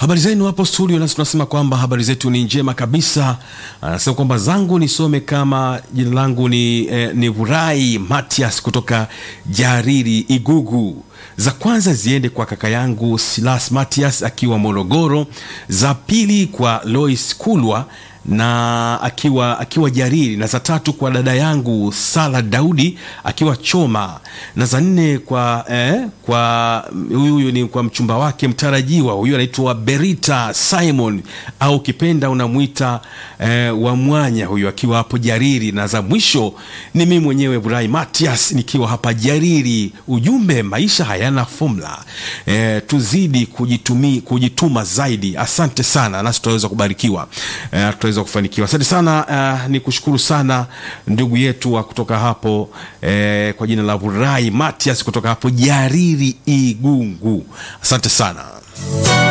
Habari zenu hapo studio, nasi tunasema kwamba habari zetu ni njema kabisa. Anasema kwamba zangu nisome kama jina langu ni, eh, ni Vurai Matias kutoka Jariri Igugu. Za kwanza ziende kwa kaka yangu Silas Matias akiwa Morogoro, za pili kwa Lois Kulwa na akiwa akiwa Jariri, na za tatu kwa dada yangu Sala Daudi akiwa Choma, na za nne kwa eh, kwa huyu huyu ni kwa mchumba wake mtarajiwa, huyu anaitwa Berita Simon au kipenda unamwita eh, wa mwanya, huyu akiwa hapo Jariri, na za mwisho ni mimi mwenyewe Burai Matias nikiwa hapa Jariri. Ujumbe, maisha hayana fomula eh, tuzidi kujitumi, kujituma zaidi. Asante sana, nasi tutaweza kubarikiwa eh, tutaweza kufanikiwa. Asante sana eh, ni kushukuru sana ndugu yetu wa kutoka hapo eh, kwa jina la Burai Matias kutoka hapo Jariri Igungu. Asante sana.